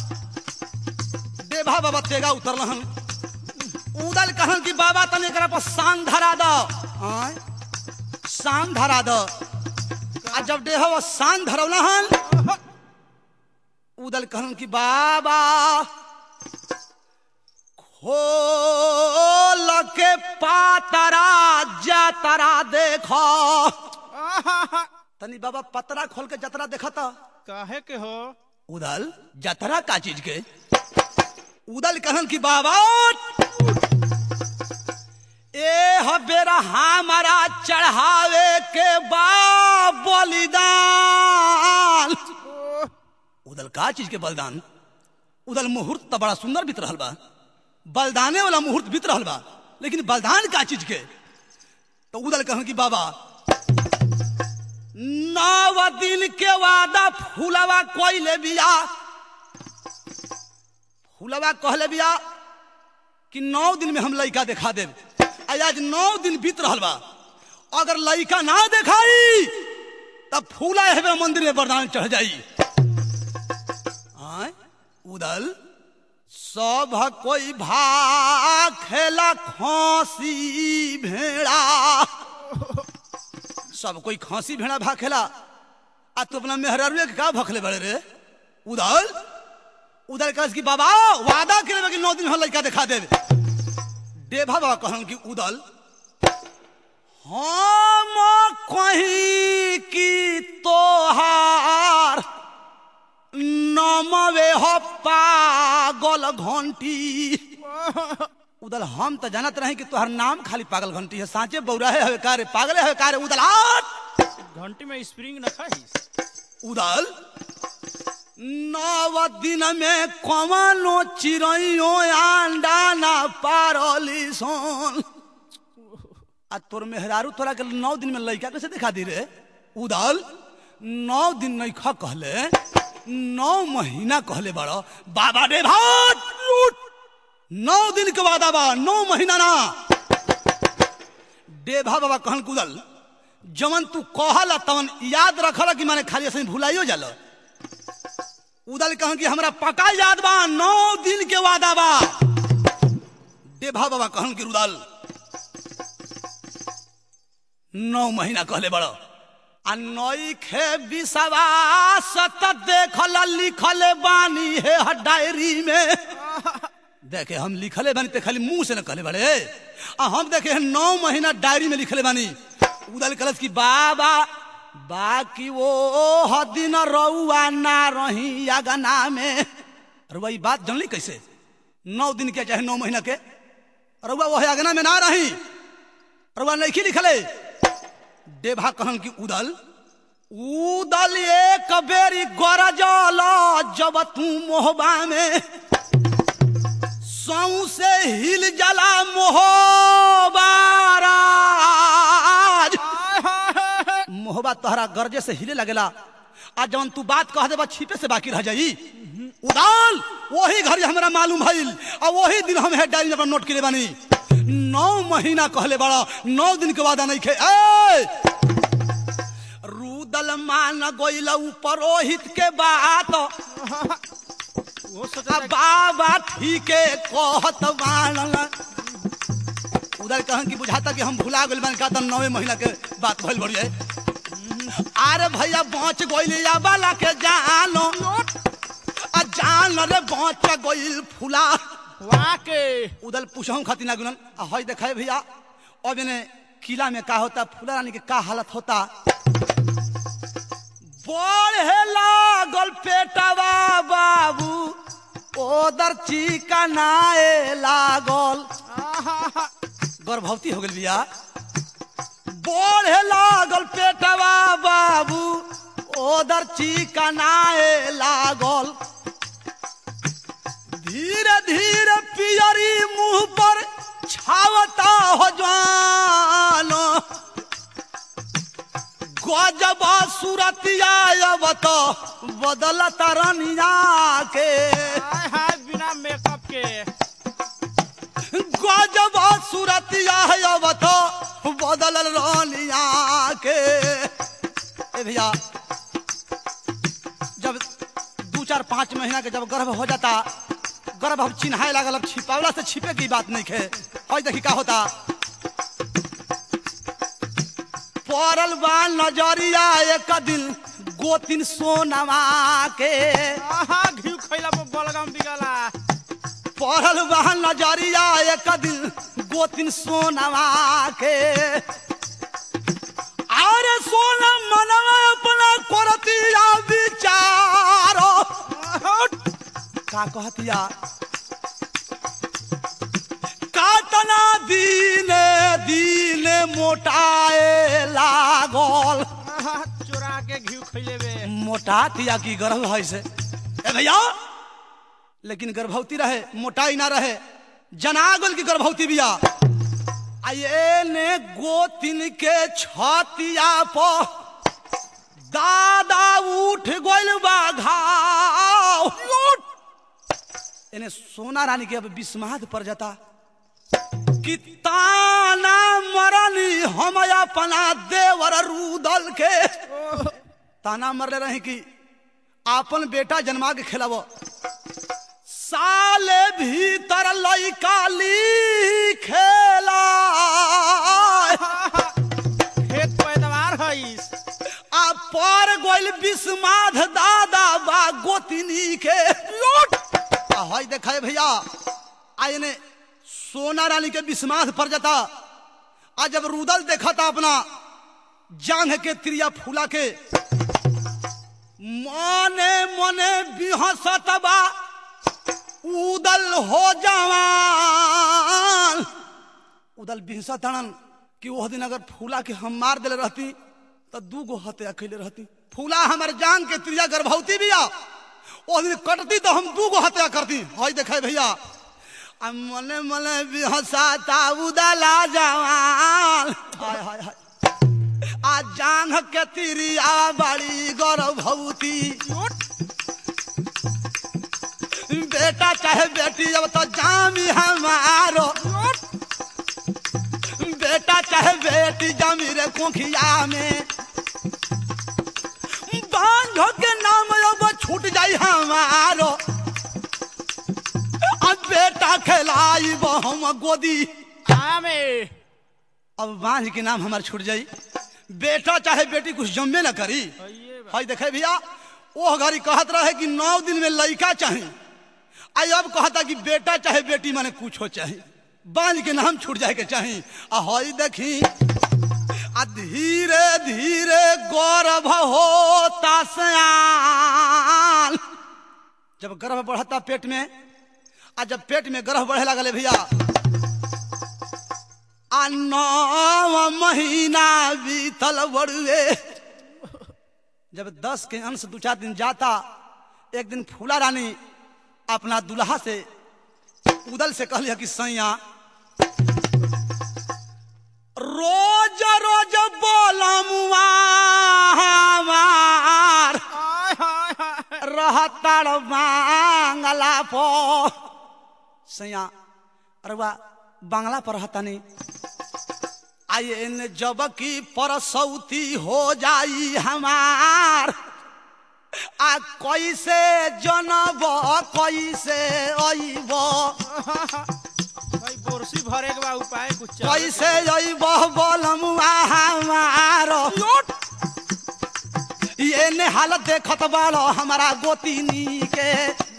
Speaker 1: देभा बाबा तेगा उतरल हन उदल कहन कि बाबा तनी एकरा पर शान धरा दो आय शान धरा दो आ जब देह शान धरौला हन उदल कहन कि बाबा खोल के पातरा जतरा देखो
Speaker 2: आहा,
Speaker 1: तनी बाबा पतरा खोल के जतरा देखा था
Speaker 2: काहे के हो
Speaker 1: उदल जतरा का चीज के उदल कहन कि बाबा ए हबेरा हमारा चढ़ावे के बा बलिदान
Speaker 2: ओह,
Speaker 1: उदल का चीज के बलिदान उदल मुहूर्त तो बड़ा सुंदर बीत रहल बा बलिदाने वाला मुहूर्त बीत रहल बा लेकिन बलिदान का चीज के तो उदल कहन कि बाबा नौ दिन के वादा फूलवा कोइले बिया फूलवा कहले बिया कि नौ दिन में हम लड़का दिखा देब आ आज नौ दिन बीत रहल बा अगर लड़का ना दिखाई तब फूला हेबे मंदिर में वरदान चढ़ जाई आय उदल सब कोई भाग खेला खांसी भेड़ा सब कोई खांसी भेड़ा भाग खेला आ तू अपना मेहरारुए के का भखले बड़े रे उदल उदल कह कि बाबा वादा करे कि नौ दिन हम लड़का दिखा देवे देभा बाबा कहन कि उदल हम कहीं की तोहार नमवे हो पागल घंटी उदल हम तो जानत रहे कि तोहर नाम खाली पागल घंटी है साँचे बौरा है कारे पागले है कारे उदल हाट
Speaker 2: घंटी में स्प्रिंग न खाइस
Speaker 1: उदल नव दिन में कवनो चिड़ैयो अंडा ना पारली सोन आ तोर मेहरारू तोरा के नौ दिन में लड़का कैसे दिखा दी रे उदल नौ दिन नहीं खा कहले नौ महीना कहले बड़ो बाबा रे भात लूट नौ दिन के वादा बा नौ महीना ना डेभा बाबा कहन कुदल जवन तू कहला तवन याद रखल कि माने खाली ऐसे भुलाइयो जाला उदल कहन कि हमरा पक्का याद बा नौ दिन के वादा बा डेभा बाबा कहन कि रुदल नौ महीना कहले बड़ो आ नई खे विश्वास त देखल लिखल बानी है डायरी में देखे हम लिखले बानी ते खाली मुंह से न कहले बड़े आ हम देखे नौ महीना डायरी में लिखले बानी उदल कलस की बाबा बाकी वो ह दिन रउआ ना रही अगना में रुआ ई बात जानली कैसे नौ दिन के चाहे नौ महीना के रुआ वो अगना में ना रही रुआ नहीं लिखले देभा कहन की उदल उदल एक बेरी गरजल जब तू मोहबा में सौ से हिल जला मोहबाराज मोहबा तोहरा गरजे से हिले लगेला आ जवन तू बात कह देबा छिपे से बाकी रह जाई उदाल वही घड़ी हमरा मालूम भइल आ वही दिन हम हेड डायरी में अपना नोट के बानी नौ महीना कहले बड़ा नौ दिन के वादा नहीं खे ए रूदल मान गोइल परोहित के बात
Speaker 2: वो
Speaker 1: आ
Speaker 2: सोचा
Speaker 1: बाबा ठीके कहत बाणल उधर कहन की बुझाता कि हम भुला गइल बानी का त नवे महीना के बात भइल बड़ी है अरे भैया बच गइल या बाला के जानो आ जान रे बच गइल फुला
Speaker 2: वहाँ के
Speaker 1: उधर पूछहूं खातिर ना गुनन आ हई देखाए भैया अब इन्हें किला में का होता फूला रानी के का हालत होता बढ़े लागल पेटवा बाबू ओदर चिकनाए लागल गर्भवती हो गल बिया बढ़े लागल पेटवा बाबू ओदर चिकनाए लागल धीरे धीरे पियरी मुंह पर छावता हो जानो गजब सूरतिया अब तो बदलता रनिया के
Speaker 2: हाय हाय बिना मेकअप के
Speaker 1: गजब सूरतिया अब तो बदल रनिया के ए भैया जब दू चार पाँच महीना के जब गर्भ हो जाता गर्भ अब चिन्हाए लागल अब छिपावला से छिपे की बात नहीं खे और देखी का होता पड़ल बा नजरिया एक दिन गोतिन सोनमा के
Speaker 2: आहा घी खैला पर बलगम बिगला
Speaker 1: पढ़ल बा नजरिया एक दिन गोतिन सोनमा के अरे सोना मनवा अपना करतिया विचारो का कहतिया कातना दीने दीने मोटाए लागल
Speaker 2: आहा चोरा के घी खैले बे
Speaker 1: मोटा तिया की गर्भ है से ए भैया लेकिन गर्भवती रहे मोटाई ना रहे जनागल की गर्भवती बिया आये ने गोतिन के छतिया पर दादा उठ गोल बा घाव इन्हें सोना रानी के अब विस्माद पर जाता कि ताना मरनी हम अपना देवर रूदल के ताना मरले रहे कि आपन बेटा जन्मा के खिलाव साले भीतर लइका ली खेला
Speaker 2: खेत पैदावार हईस
Speaker 1: आ पर गोइल विस्माद दादा बा गोतिनी के लूट आ हई देखे भैया आय ने सोना रानी के विस्माद पर जाता आ जब रुदल देखा था अपना जांघ के त्रिया फूला के मने मने बिहसतबा उदल हो जवान उदल बिहसा तड़न कि वह दिन अगर फूला के हम मार दिले रहती तो दू गो हत्या अकेले रहती फूला हमारे जान के त्रिया गर्भवती बिया वो दिन कटती तो हम दू गो हत्या करती हई देखे भैया आ मने मने बिहसाता उदला जवान हाय हाय हाय आ जांघ के तिरिया बड़ी गर्भवती बेटा चाहे बेटी अब तो जामी हमारो बेटा चाहे बेटी जामी रे कोखिया में बांध के नाम अब छूट जाई हमारो अब बेटा खेलाई हम गोदी
Speaker 2: आमे
Speaker 1: अब बांझ के नाम हमार छूट जाई बेटा चाहे बेटी कुछ जम्मे ना करी
Speaker 2: हइये बा।
Speaker 1: हई देखे भैया वो घड़ी कहत रहे कि नौ दिन में लड़का चाहे आई अब कहता कि बेटा चाहे बेटी माने कुछ हो चाहे बांझ के नाम छूट जाए के चाहे आ हई देखी आ धीरे धीरे गौरव होता सयान जब गर्भ बढ़ता पेट में आ जब पेट में गर्भ बढ़े लगले भैया आ नौ महीना बीतल बड़ुए जब दस के अंश दू चार दिन जाता एक दिन फूला रानी अपना दुल्हा से उदल से कहलिया कि सैया रोज रोज बोलमुआ हमार
Speaker 2: आय हाय हाय
Speaker 1: रहतार बांगला पर सैया अरे वाह बांगला पर रहता नहीं आइए न जब की परसौती हो जाई हमार आ कैसे जनब कैसे अइब
Speaker 2: भाई बोरसी भरे के बा उपाय कुछ चल
Speaker 1: कैसे अइब बोलमुआ हमार ये ने हालत देखत बाड़ो हमारा गोतिनी के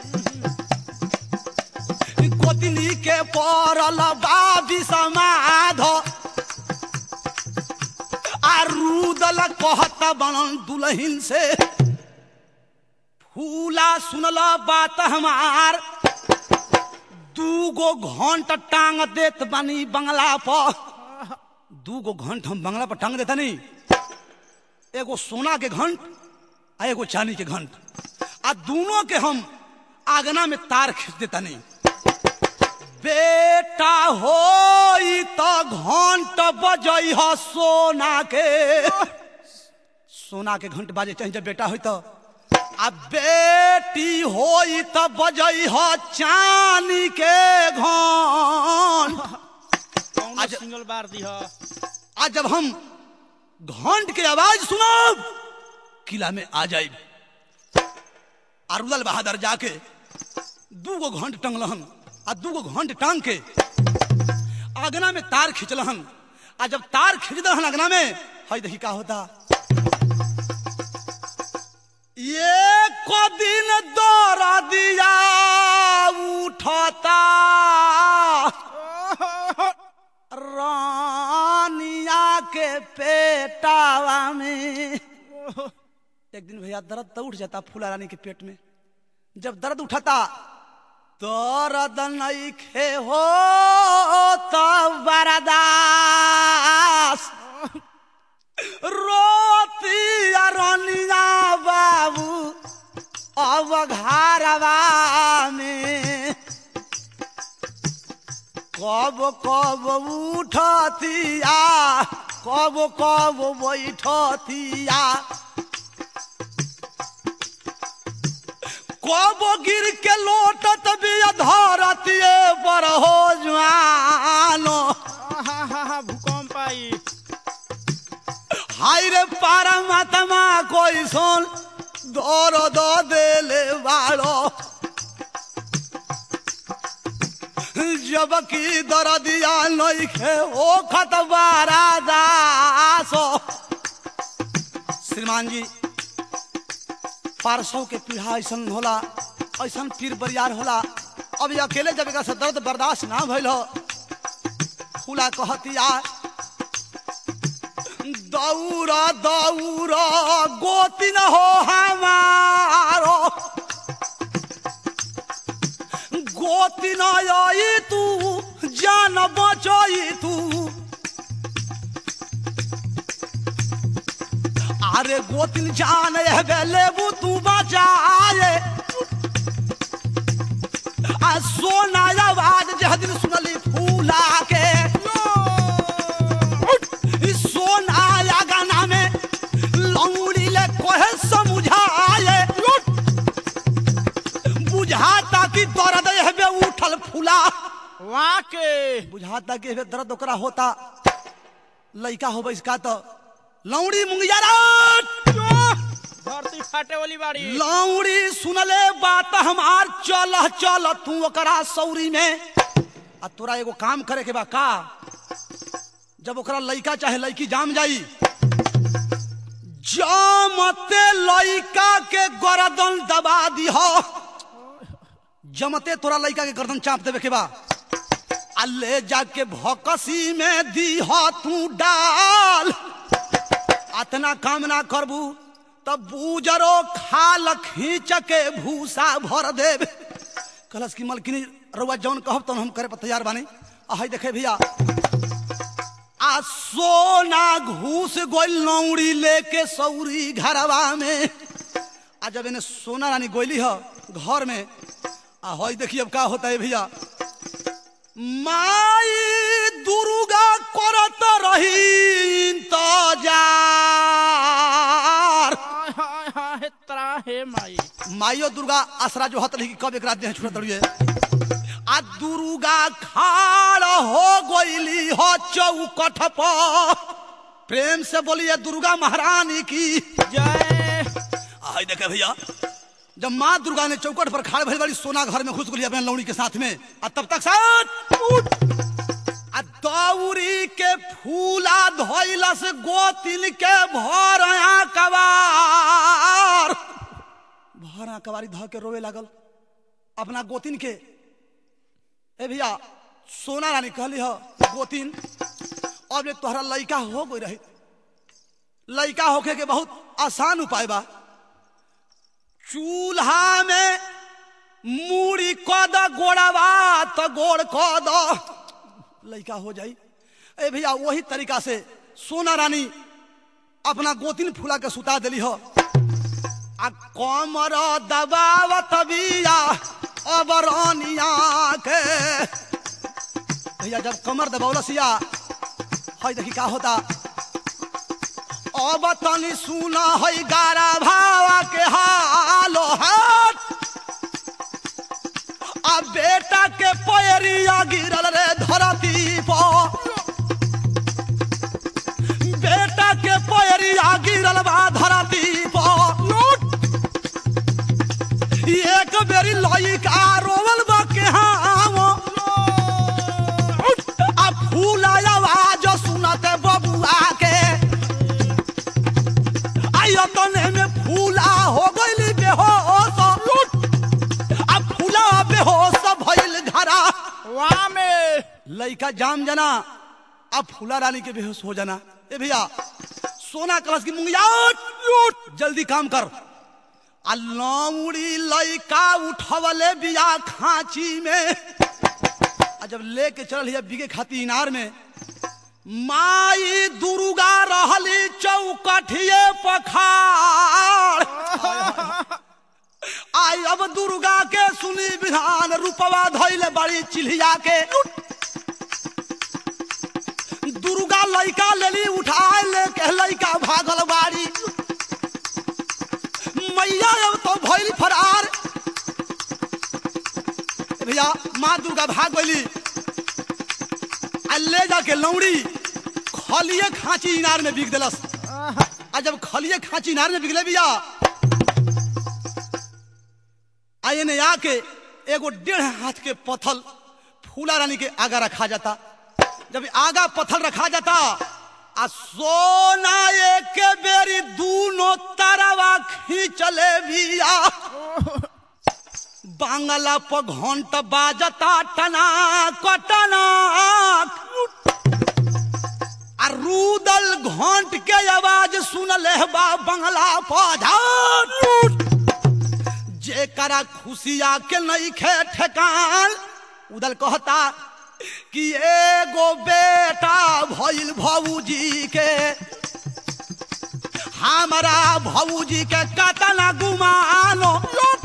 Speaker 1: गोतिनी के पड़ल बाबी समाध आ रूदल कहत बनन दुल्हिन से फूला सुनल बात हमार दूगो घंट टांग देत बानी बंगला पर दूगो घंट हम बंगला पर टांग देता नहीं एगो सोना के घंट आ एगो चांदी के घंट आ दोनों के हम आगना में तार खींच देता नहीं बेटा हो तो घंट बजई ह सोना के सोना के घंट बाजे चाहे जब बेटा हो तो आ बेटी हो तो बजई ह चांदी के घंट
Speaker 2: कौन
Speaker 1: आज-
Speaker 2: सिंगल बार दी ह
Speaker 1: आज जब हम घंट के आवाज सुनब किला में आ जाए अरुदल बहादुर जाके दूगो घंट टंगलहन आ दूगो घंट टांग के आगना में तार खींचलहन आ जब तार खींच दहन आगना में हई देखी का होता ये को दिन दौरा दिया उठता रानिया के पेटावा में एक दिन भैया दर्द तो उठ जाता फूला रानी के पेट में जब दर्द उठाता दर्द नहीं खे हो तब बरदास रोती रानिया बाबू अब घरवा में कब कब उठतिया कब कब बैठतिया कब गिर के लोटत भी धरतिए पर हो जानो
Speaker 2: हाँ हाँ हाँ भूकंप आई
Speaker 1: हाय रे परमात्मा कोई सुन दौर दो देले बाड़ो जबकि दरदिया नइखे ओ खतबारा दासो श्रीमान जी पारसों के पीढ़ा ऐसन होला ऐसन पीर बरियार होला अब ये अकेले जब एकरा से दर्द बर्दाश्त ना भइल हो फूला कहतिया दौरा दौरा गोतिन हो हमारो गोतिन आई तू जान बचई तू अरे गोतिन जान लेबू तू बचाए आ सोना आवाज जह दिन सुनली फूला के ई सोना या गाना में लौड़ी ले कोहे समझाए बुझाता कि दर्द हेबे उठल फूला
Speaker 2: वहाँ के
Speaker 1: बुझाता कि हेबे दर्द ओकरा होता लइका होबे इसका तो लौड़ी मुंगिया रात
Speaker 2: धरती फाटे वाली बाड़ी
Speaker 1: लौड़ी सुनले बात हमार चल चल तू ओकरा सौरी में आ तोरा एगो काम करे के बा का जब ओकरा लइका चाहे लइकी जाम जाई जमते लइका के गर्दन दबा दीह जमते तोरा लइका के गर्दन चाप देवे के बा आ ले जाके भकसी में दीह तू डाल अतना काम ना करबू तब बूजरो खाल खींच के भूसा भर देब कलश की मलकिनी रउआ जौन कहब तौन हम करे पर तैयार बानी आ हई देखे भैया आ सोना घूस गोल नौड़ी लेके सौरी घरवा में आ जब इन्हें सोना रानी गोली ह घर में आ हई देखिए अब का होता है भैया माई दुर्गा करत रही इंतजार
Speaker 2: हाय हाय हाय तरा हे माई
Speaker 1: माइयो दुर्गा आसरा जो हत रही कि कब एक रात देह छुड़त रही आ दुर्गा खाड़ हो गईली हो चौकठ पर प्रेम से बोलिए दुर्गा महारानी की
Speaker 2: जय
Speaker 1: आई देखे भैया जब माँ दुर्गा ने चौकट पर खाड़ भरी बड़ी सोना घर में घुस गई अपने लौड़ी के साथ में आ तब तक साथ उठ आ दौरी के फूला धोइला से गोतिल के भर कबार भर कबारी ध के रोवे लागल अपना गोतिन के ए भैया सोना रानी कहली ह गोतिन अब ले तोहरा लइका हो गई रही लइका होके के बहुत आसान उपाय बा चूल्हा में मूड़ी कद गोड़वा तो गोड़ कद लइका हो जाई ए भैया वही तरीका से सोना रानी अपना गोतिन फूला के सुता दिली हो आ कमर दबावत बिया अबरनिया के भैया जब कमर दबौलसिया हई देखी का होता अब तनी सुना हई गारा भावा के हालो हाथ आ बेटा के पैरिया गिरल रे धरती पर बेटा के पैरिया गिरल बा धरती पर एक बेरी लइका रोवल बा के हाव आ फूल आवाज सुनते बबुआ के आइयो तने में फूला हो गइली बेहोश आ फूला बेहोश भइल घरा
Speaker 2: वहाँ में
Speaker 1: लइका जाम जाना अब फूला रानी के बेहोश हो जाना ए भैया सोना कलश की मुंगिया उठ, जल्दी काम कर आ लौड़ी लइका उठवले बिया खांची में आ जब लेके चल हिया बिगे खाती इनार में माई दुर्गा रहली चौकठिए पखाड़ आई अब दुर्गा के सुनी विधान रूपवा धैले बड़ी चिल्हिया के लइका लेली उठाए लेके लइका भागल बाड़ी मैया अब तो भइल फरार ए भैया माँ दुर्गा भाग गइली आ ले जाके लौड़ी खलिए खांची इनार में बिक देलस आ जब खलिए खांची इनार में बिकले भैया आ एने आके एगो डेढ़ हाथ के पत्थल फूला रानी के आगा रखा जाता जब आगा पत्थर रखा जाता आ सोना एक बेरी दूनो तरवा खींचले बिया बांगला पर घंट बाजता टना कटना आ रूदल घंट के आवाज सुनले बा बंगला पर जेकरा खुशिया के नहीं खे ठेकान उदल कहता कि एगो बेटा भइल भौजी के हमारा भौजी के कतना गुमानो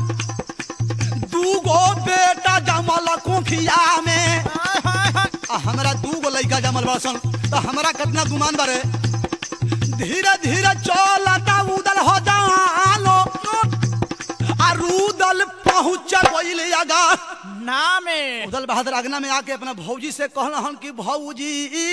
Speaker 1: दूगो बेटा जमल कोखिया में आ हमरा दूगो लइका जमल बड़सन तो हमरा कितना गुमान बारे धीरे धीरे चलता उदल हो जानो आ रूदल पहुंच गइल आगा
Speaker 2: नामे
Speaker 1: उदल बहादुर आगना में आके अपना भौजी से कहना हन कि भौजी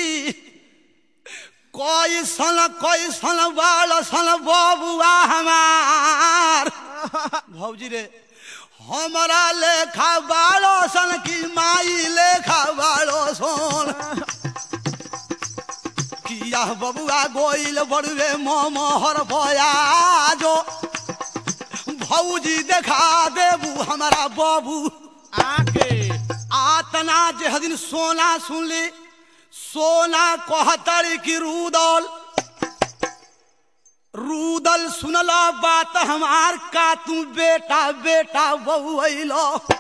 Speaker 1: कोई सन कोई सन बाल सन बबुआ हमार भौजी रे हमारा लेखा बालो सन की माई लेखा बालो सन किया बबुआ गोइल बड़ुए मोहर बया जो भौजी देखा देबू हमारा बबू
Speaker 2: आके
Speaker 1: आतना जे दिन सोना सुनली सोना कहतरी की रूदल रूदल सुनला बात हमार का तू बेटा बेटा बहुलो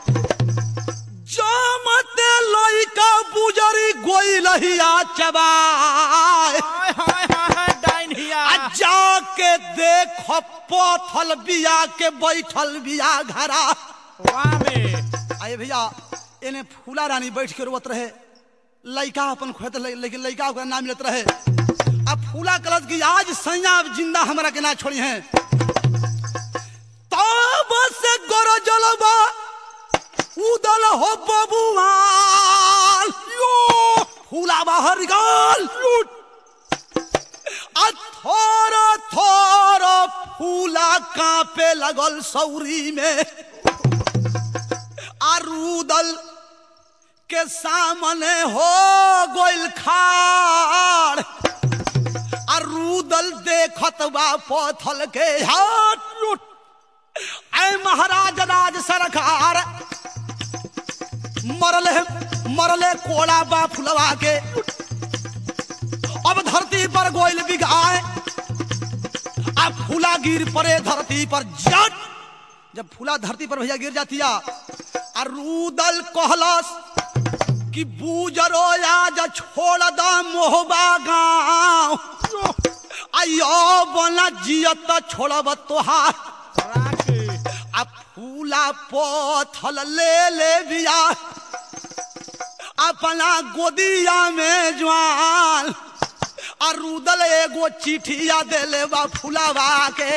Speaker 1: जमते लइका बुजरी गोइलहिया चबाए
Speaker 2: हाय हाय हाय हाय डाइन हिया
Speaker 1: आ जाके देख पथल बिया के बैठल बिया घरा
Speaker 2: वामे
Speaker 1: आए भैया एने फूला रानी बैठ के रोवत रहे लइका अपन खोत ले- लेकिन लइका ओकरा ना मिलत रहे अब फूला कलत की आज सैया अब जिंदा हमरा के ना छोड़ी हैं तब से गोरो जलबा उदल हो बबुआल यो फूला बाहर निकाल आ थोर थोर फूला कांपे लगल सौरी में आरूदल के सामने हो गोइल खाड़ आरूदल देखत बा पथल के हाथ लूट ऐ महाराज राज सरकार मरले मरले कोड़ा बा फुलवा के अब धरती पर गोइल बिगाए आ फूला गिर पड़े धरती पर जट जब फूला धरती पर भैया गिर जातिया आ रूदल कहलस कि बूजरो आज छोड़ द मोहबा गाँव आयो बना जियत छोड़ब तोहार
Speaker 2: राके
Speaker 1: आ फूला पथल ले ले बिया अपना गोदिया में जवान आ रूदल एगो चिठिया देले बा फूलावा के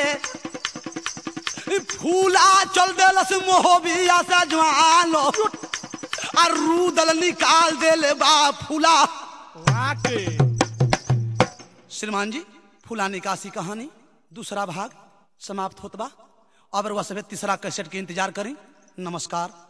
Speaker 1: ई फूला चल देलस मोहबिया से जवान आ रूदल निकाल देले बा फूला
Speaker 2: राके
Speaker 1: श्रीमान जी फूला निकासी कहानी दूसरा भाग समाप्त होत बा अब वह सभी तीसरा कैसेट के इंतजार करें नमस्कार